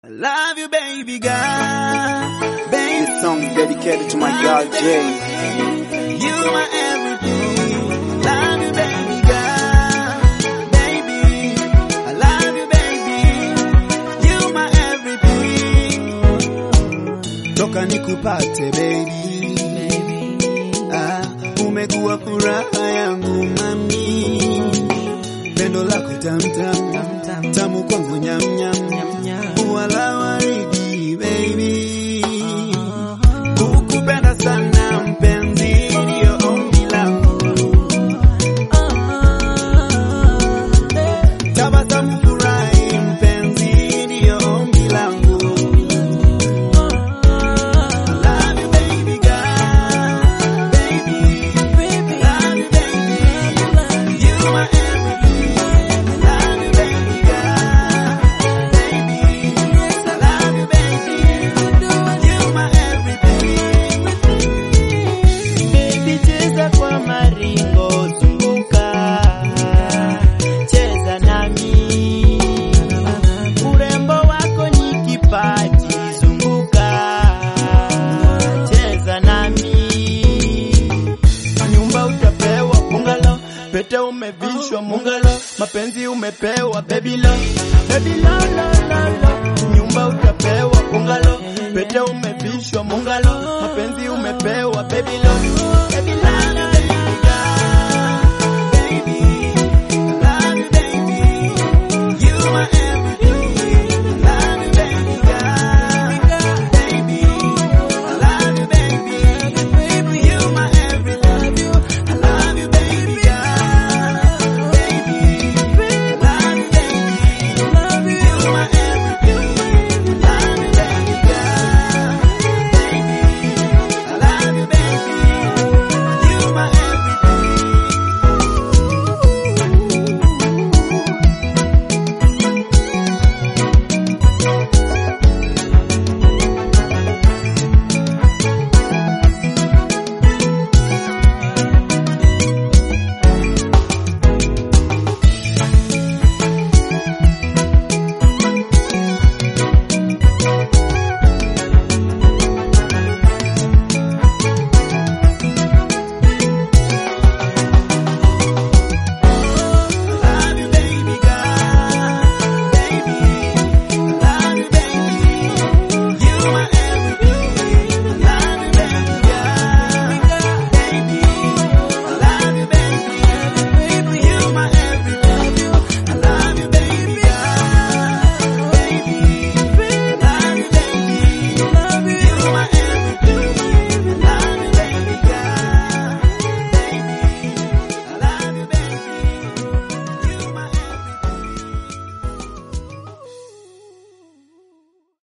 I love you, baby girl. Baby, This song is dedicated to my girl Jay. you my everything. Love you, baby girl. Baby, I love you, baby. You my everything. Toka nikupate, baby. Ah, umekuwa furaha yangu mami. Pendo lako tamtam, tamu kwangu nyamnyam. Wala waridi, baby. Kukupenda sana mpenzi, ndio ombi langu. Tabasamu furahi mpenzi, ndio ombi langu. I love you baby girl, baby. I love you baby, you are everything. I love you baby girl, baby. I love you baby, you my everything. Baby cheza kwa maringo, zunguka, cheza nami. Urembo wako ni kipaji, zunguka, cheza nami. Nyumba utapewa bungalow, pete umevishwa mungalo, mapenzi umepewa baby lo, baby lo lo lo lo. Nyumba utapewa bungalow, pete umevishwa mungalo, mapenzi umepewa baby lo.